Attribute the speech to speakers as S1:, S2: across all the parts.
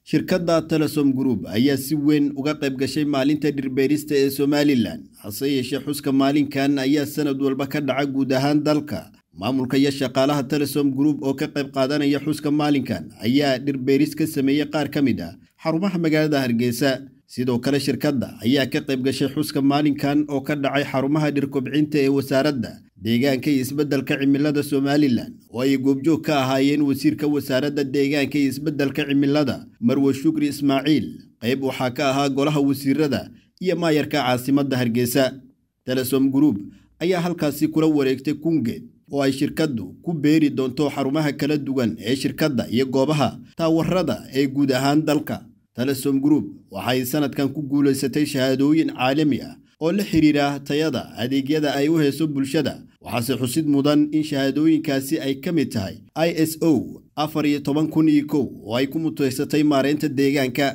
S1: shirkadda telesom group ayaa si weyn uga qayb gashay maalinta dhirbeerista ee somalilan hase yeeshee xuska maalinkan ayaa sanad walba ka dhaca guud ahaan dalka maamulka iyo shaqaalaha telesom group oo ka qayb qaadanaya xuska maalinkan ayaa dhirbeeris ka sameeyey qaar ka mid ah xarumaha magaalada hargeysa sidoo kale shirkadda ayaa ka qayb gashay xuska maalinkan oo ka dhacay xarumaha dhirkobcinta ee wasaaradda deegaanka iyo isbeddelka cimilada somalilan oo ay goobjoog ka ahaayeen wasiirka wasaaradda deegaanka iyo isbeddelka cimilada marwe shukri ismaaciil qayb waxaa ka ahaa golaha wasiirada iyo maayarka caasimadda hargeysa telesom group ayaa halkaasi kula wareegtay kungeed oo ay shirkaddu ku beeri doonto xarumaha kala duwan ee shirkadda iyo goobaha taawarada ee guud ahaan dalka telesom group waxay sanadkan ku guulaysatay shahaadooyin caalami ah oo la xiriira tayada adeegyada ay u hayso bulshada waxaase xusid mudan in shahaadooyinkaasi ay ka mid tahay i s o afar iyo toban kun iyo kow oo ay ku mutaysatay maareynta deegaanka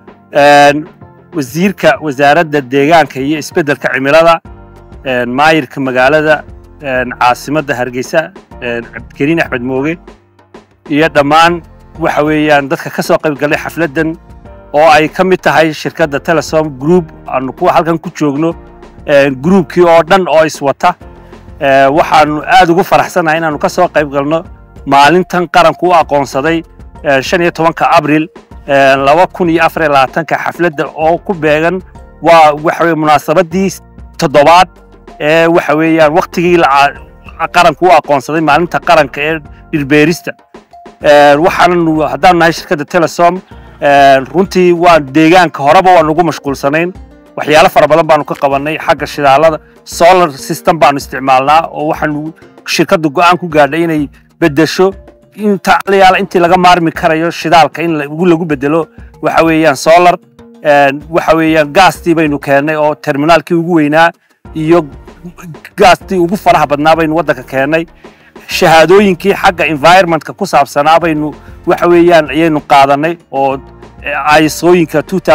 S2: wasiirka wasaaradda deegaanka iyo isbeddelka cimilada maayirka magaalada caasimadda hargeysa cabdikariin axmed mooge iyo dhammaan waxa weeyaan dadka ka soo qayb galay xafladdan oo ay ka mid tahay shirkadda telesom group aanu kuwa halkan ku joogno groupkii oo dhan oo iswata waxaanu aad ugu faraxsanahay inaanu ka soo qayb galno maalintan qaranku u aqoonsaday shan iyo tobanka abril laba kun iyo afar iyo labaatanka xafladda oo ku beegan waa waxa weye munaasabadii toddobaad ee waxa weeyaan waktigii qaranku u aqoonsaday maalinta qaranka ee dhirbeerista waxaanu haddaanu nahay shirkadda telesom runtii waa deegaanka horeba waanu ugu mashquulsanayn waxyaalo fara badan baanu ka qabannay xagga shidaalada solar system baanu isticmaalnaa oo waxaanu shirkaddu go'aan ku gaadhay inay beddesho inta alayaala intii laga maarmi karayo shidaalka in lagu beddelo waxa weeyaan solar waxa weeyaan gaastii baynu keennay oo terminaalkii ugu weynaa iyo gaastii ugu faraha badnaa baynu waddanka keennay shahaadooyinkii xagga environmentka ku saabsanaa baynu waxa weeyaan ayaynu qaadanay oo isooyinka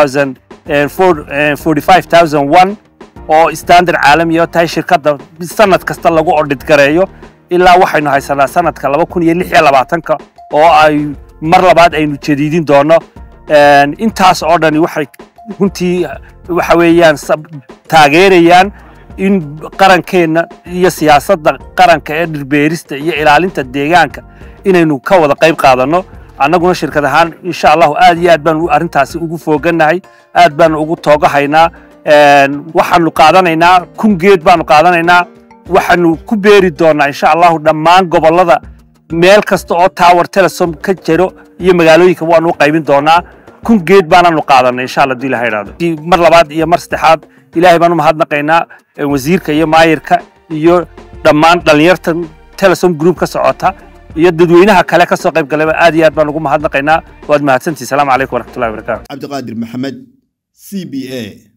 S2: oo standard caalami oo tahay shirkadda sanad kasta lagu odhid gareeyo ilaa waxaynu haysanaa sanadka laba kun iyo lix iyo labaatanka oo ay mar labaad aynu jadiidin doono intaas oo dhani waxay runtii waxa weeyaan taageerayaan in qarankeenna iyo siyaasadda qaranka ee dhirbeerista iyo ilaalinta deegaanka inaynu ka wada qayb qaadanno annaguna shirkad ahaan insha allahu aad iyo aad baanu arrintaasi ugu foogannahay aad baanu ugu toogahaynaa waxaanu qaadanaynaa kun geed baanu qaadanaynaa waxaanu ku beeri doonnaa insha allahu dhammaan gobollada meel kasta oo tower telesom ka jiro iyo magaalooyinka waanu u qaybin doonnaa kun geed baanaanu qaadanay insha allah hadii ilaha idhahdo mar labaad iyo mar saddexaad ilaahay baan u mahadnaqaynaa wasiirka iyo maayirka iyo dhammaan dhallinyarta telesom group ka socota iyo dadweynaha kale ka soo qayb galayba aad iyo aad baan ugu mahadnaqaynaa waad mahadsantihi salaamu calaykum waraxmatullahi wabarakatu
S1: cabdiqaadir maxamed c b a